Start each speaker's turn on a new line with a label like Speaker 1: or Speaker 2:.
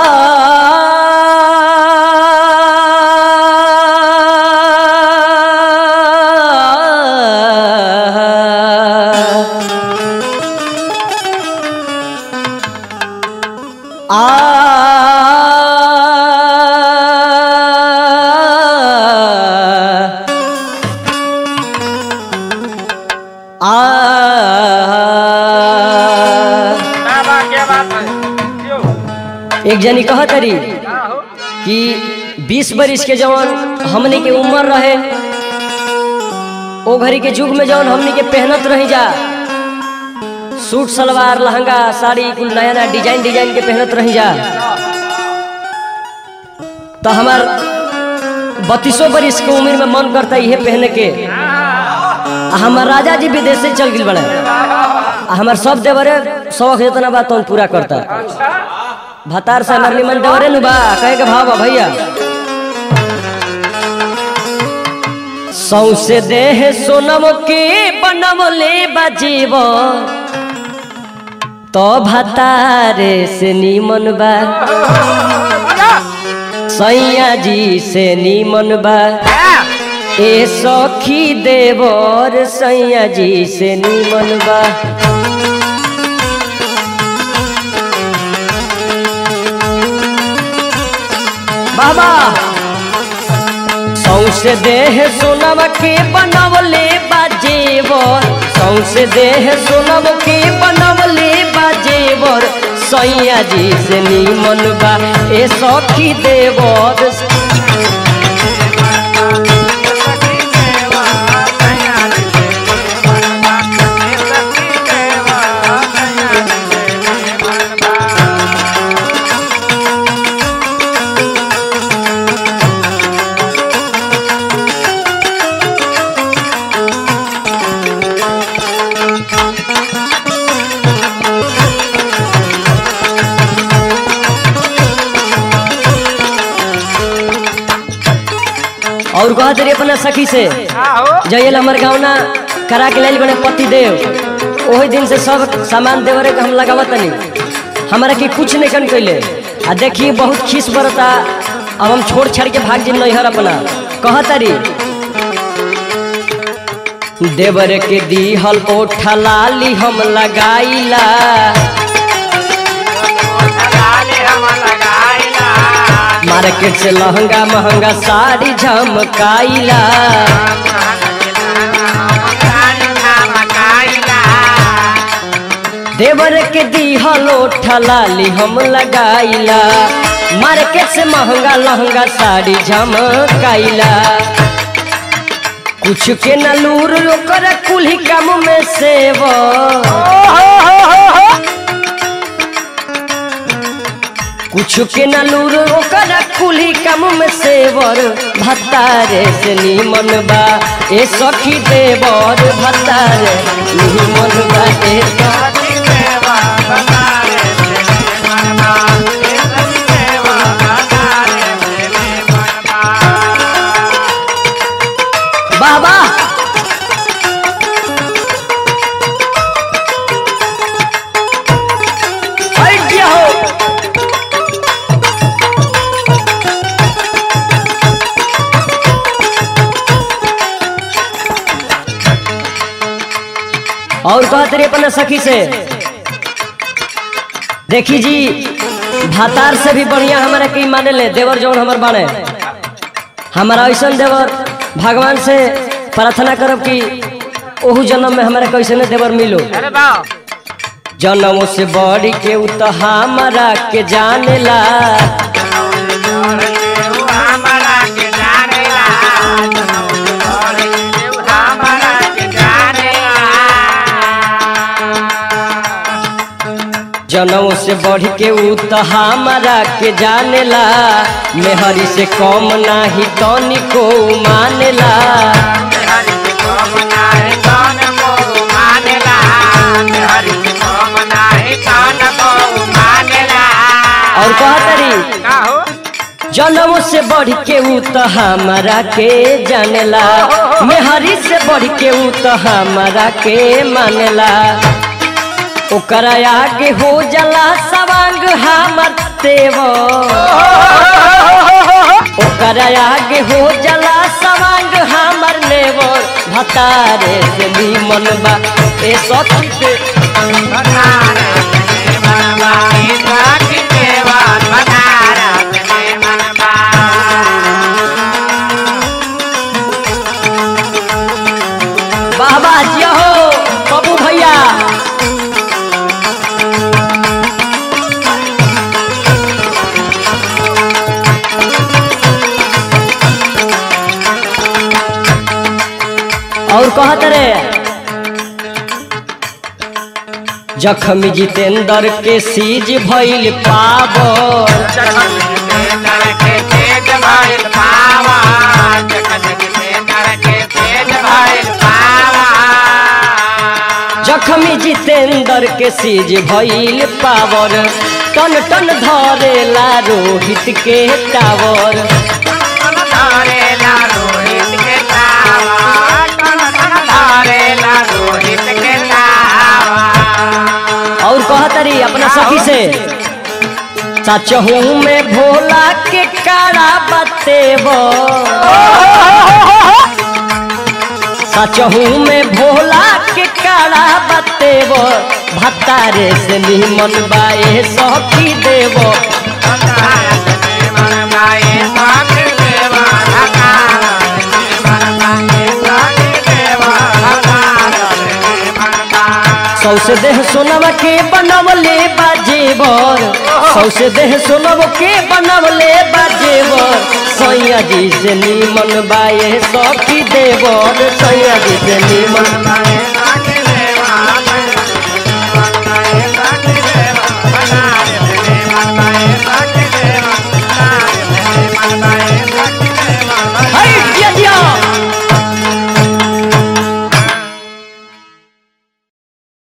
Speaker 1: क्या बात क्या बात है क्यों
Speaker 2: एक जनी कह तरी
Speaker 1: हाँ हो
Speaker 2: कि बीस बरिस के जवन हमनी के उम्र रहे ओ घड़ी के युग में जवन हमनी के पहनत रही जा सूट सलवार लहंगा साड़ी कुल नया नया डिजाइन डिजाइन के पहनत रही जा तो हमार बत्तीसों बरिस के उम्र में मन करता इहे पहने के आ हमार राजा जी विदेश से चल गए बड़े आ हमार सब देवरे शौक जितना बात तो पूरा करता
Speaker 1: अच्छा
Speaker 2: भतार से हमार निमन देवरे नु बा कहे के भाव बा भैया सौसे देह सोनम के बनमले बजीव तो भतारे से नीमन बा सैया जी से नीमन बा ए सखी देवर सैया जी से नीमन बा बाबा सौसे देह सोनम के बनवले बाजेवर सौसे देह सोनम के बनवले बाजेवर सैया जी से नीमन बा ए सखी देवर और कह तेरी अपना सखी से
Speaker 1: हाँ हो
Speaker 2: जयल हमर गावना करा के लाइल बने पति देव ओही दिन से सब सामान देवरे के हम लगावत तनी हमारा के कुछ नहीं कन कैले आ देखी बहुत खीस बरता अब हम छोड़ छाड़ के भाग जिम नैहर अपना कह तारी देवर के दीहल ओठा लाली हम लगाईला मार्केट से लहंगा महंगा साड़ी झमकाईला देवर के दीहल ओठा लाली हम लगाईला मार्केट से महंगा लहंगा साड़ी झमकाईला कुछ के न लूर ओकर कुल्ही काम में सेव कुछ के न लूर ओकर कुल्ही काम में सेवर भत्तारे से नीमन बा ए सखी देवर भत्तारे नीमन बा ए सखी बाबा हट गया हो और कहते रे अपना सखी से देखी जी भातार से भी बढ़िया हमारा की माने ले देवर जौन हमर बाने हमारा ऐसा देवर भगवान से प्रार्थना करब कि ओहू जन्म में हमारा कैसे देवर मिलो
Speaker 1: अरे वाह
Speaker 2: जन्मों से बढ़ के उ तो हमारा के जानेला जनों से बढ़ के उ तो हमारा के जानेला मेहरी से कम नाही तनी को मानेला और कहतरी
Speaker 1: का हो
Speaker 2: जनों से बढ़ के उ तो हमारा के जानेला मेहरी से बढ़ के उ तो हमारा के मानेला ओकर आगे हो जला सवांग हमर देव ओकर आगे हो जला सवांग हमर नेवर भतारे से निमन बा ए सखी से वाह वाह जिया हो बाबू भैया और कहत रे जखमी जितेंद्र के सीज भइल पावर जखमी जितेंद्र के सीज भइल पावर टन टन धरेला रोहित के टावर और कहतरी अपना सखी से सचहू में भोला के कारा बतेब सचहू में भोला के कारा बतेब भतारे से निमन बाए सखी देव सौसे देह सोनव के बनवले बाजेवर सौसे देह सोनव के बनवले बाजेवर सैया जी से निमन बाए सखी देवर सैया जी से निमन
Speaker 3: Bye.